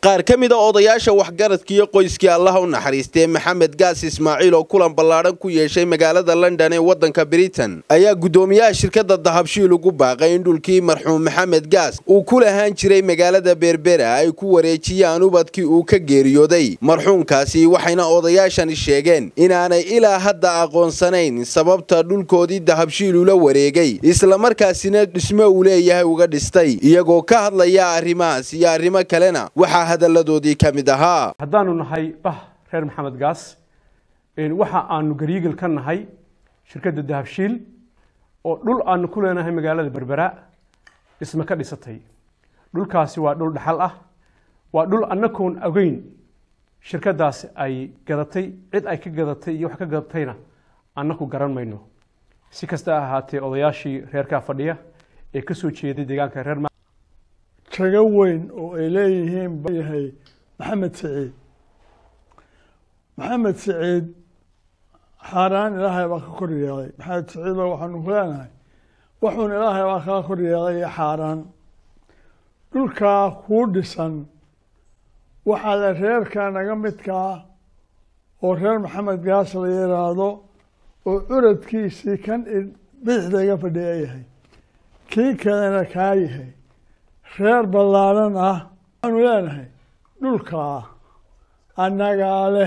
qaar ka mid a odayaasha waxgaradkiiyo qoyskii allaha u naxariistee maxamed gaas ismaaciil oo kulan ballaadhan ku yeeshay magaalada london ee waddanka britain ayaa guddoomiyaha shirkadda dahabshiil ugu baaqay in dhulkii marxuum maxamed gaas uu ku lahaan jiray magaalada berbera ay ku wareejiyaan ubadkii uu ka geeriyooday marxuumkaasi waxayna odayaashani sheegeen inaanay ilaa hadda aqoonsanayn sababta dhulkoodii dahabshiil ula wareegay islamarkaasina dhismo uu leeyahay uga dhistay iyagoo ka hadlaya arrimahaas iyo arrimo kalena waxaa hadalladoodii ka mid ahaa haddaanu nahay bah reer maxamed gaas waxa aanu gariigil ka nahay shirkadda dahabshiil oo dhul aanu ku leenahay magaalada berbera dhisme ka dhisatay dhulkaasi waa dhul dhaxal ah waa dhul annagoon ogeyn shirkadaasi ay gadatay cid ay ka gadatay iyo wax ka gadatayna annaku garan mayno si kasta ahaatee odayaashii reerkaa fadhiya ee ka soo jeeday deegaanka reer kaga weyn oo ay leeyihiin yahay maxamed siciid maxamed siciid xaaraan ilaahay baa ka kor yeelay maxamed siciidoo waxaanu ku leenahay waxuun ilaahay baa kaa kor yeelay iyo xaaraan dhulkaa kuu dhisan waxaa la reerkaa naga midkaa oo reer maxamed gaas la yiraahdo oo curadkiisii kan bidixda iga fadhiya yahay kii kalena kaa yahay reer ballaadhan ah waxaanu leenahay dhulkaa annagaa leh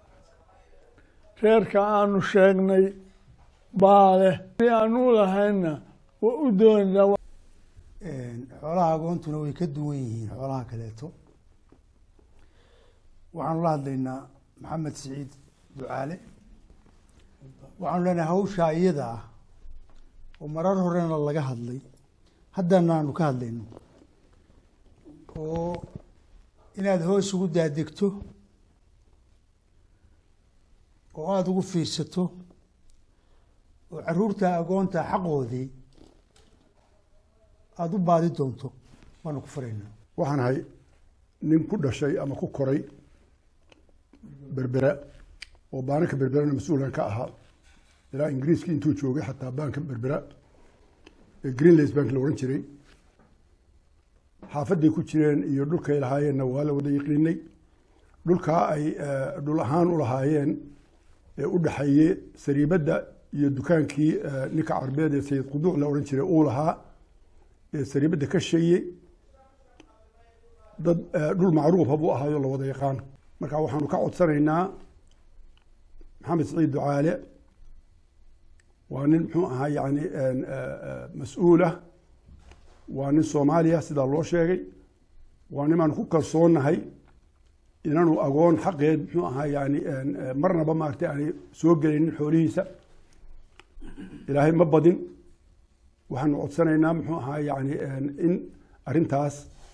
reerka aanu sheegnay baa leh si aanu lahaynna waa u doonaa xoolaha agoontuna way ka duwan yihiin xoolaha kaleeto waxaanu la hadlaynaa maxamed siciid ducaale waxaanu leenahay hawshaa iyada ah oo marar horena laga hadlay haddana aanu ka hadlayno oo inaad hoos ugu daadegto oo aada ugu fiirsato oo caruurta agoonta xaqoodii aada u baadi doonto waanu ku faraynaa waxaan ahay nin ku dhashay ama ku koray berbera oo baananka berberana mas-uulan ka ahaa ilaa ingiriiskii intuu joogay xataa baanka berbera ee greenlands bank la odhan jiray xaafaday ku jireen iyo dhulkay lahaayeenna waa la wada yiqiinay dhulkaa ay dhul ahaan u lahaayeen ee u dhexeeye sariibadda iyo dukaankii ninka carbeed ee sayid quduuc la odhan jiray uu lahaa ee sariibadda ka sheeye dad dhul macruufa buu ahaayo la wada yaqaan marka waxaanu ka codsanaynaa maxamed siciid ducaale waa nin muxuu ahaa yani mas-uulah waa nin soomaaliya sidaa loo sheegay waa nimaanu ku kalsoonnahay inanu agoon xaqeed muxuu ahaa yani marnaba maaragtay aanay soo gelaynin xoolihiisa ilaahay ma badin waxaanu codsanaynaa muxuu ahaa yani in arrintaas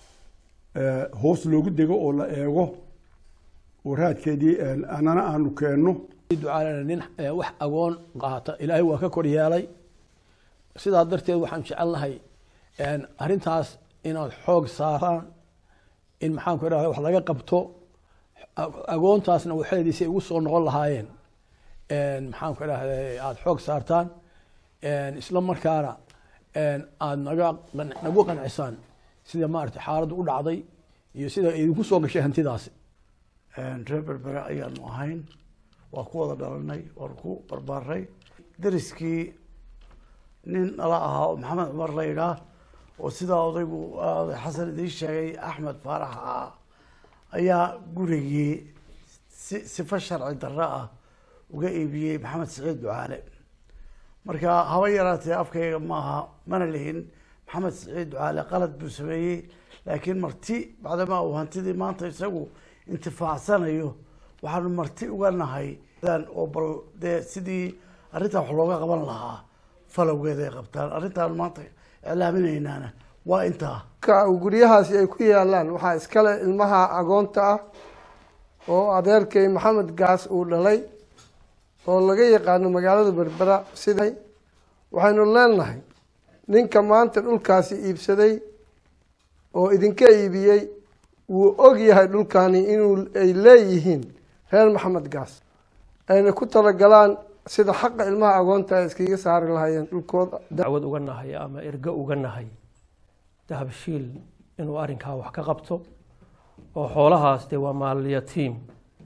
hoos loogu dego oo la eego oo raadkeedii anana aanu keenno ducaalana nin wax agoon qaata ilaahay waa ka kor yeelay sidaa darteed waxaan jecelnahay arrintaas inaad xoog saaraan in maxaanku idhahda wax laga qabto agoontaasna waxeediisay ugu soo noqon lahaayeen maxaanku idhahda aada xoog saartaan isla markaana aada naga nagu qancisaan sida maarata xaaladdu u dhacday iyo sida idinku soo gashay hantidaasi reer berbere ayaanu ahayn waa ku wada dhalanay waanu ku barbaaray dariskii nin nala ahaa oo maxamed cumar la yidhaah oo sidaa odaygu oday xasan idiin sheegay axmed faarax ah ayaa gurigii si sifo sharci darro ah uga iibiyey maxamed siciid ducaale marka haba yaraatee afkayga maaha mana lihin maxamed siciid ducaale qalad buu sameeyey laakiin marti bacdamaa uu hantidii maanta isagu intifaacsanayo waxaanu marti uga nahay oo bal dee sidii arrintaa wax looga qaban lahaa falowgeeda ay qabtaan arrintaanu maanta iclaaminaynaana waa intaa guryahaasi ay ku yaalaan waxaa iskale ilmaha agoonta ah oo adeerkay maxamed gaas uu dhalay oo laga yaqaano magaalada berbera sida waxaynu leenahay ninka maanta dhulkaasi iibsaday oo idinka iibiyey wuu og yahay dhulkani inuu ay leeyihiin reer maxamed gaas ayna ku talagalaan sida xaqa ilmaha agoonta ay iskaga saari lahaayeen dhulkooda dacwad uga nahay ama ergo uga nahay dahabshiil inuu arrinkaa wax ka qabto oo xoolahaas dee waa maalyatiim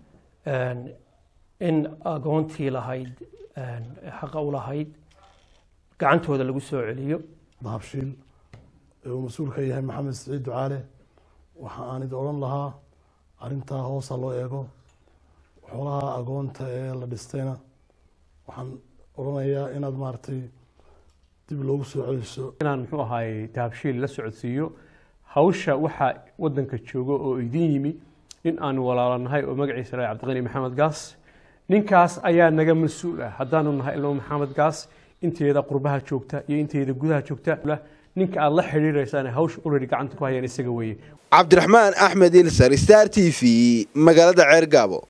in agoontii lahayd xaqa u lahayd gacantooda lagu soo celiyo dahabshiil ee uu mas-uul ka yahay maxamed siciid ducaale waxa aan idi odhan lahaa arrintaa hoosa loo eego xoolaha agoonta ee la dhistayna waxaan odhanayaa inaad maaragtay dib loogu soo celiso inaan muxuu ahaay dahabshiil la socodsiiyo hawsha waxaa wadanka jooga oo idin yimi nin aan walaalanahay oo magaciisa lahay cabdiqani maxamed gaas ninkaas ayaa naga mas-uul ah haddaanu nahay ilmo maxamed gaas inteeda qurbaha joogta iyo inteeda gudaha joogta ninka aad la xidhiiraysaan hawsha already gacanta ku hayaan isaga weeye cabdiraxmaan axmed ilsar star t v magaalada ceergaabo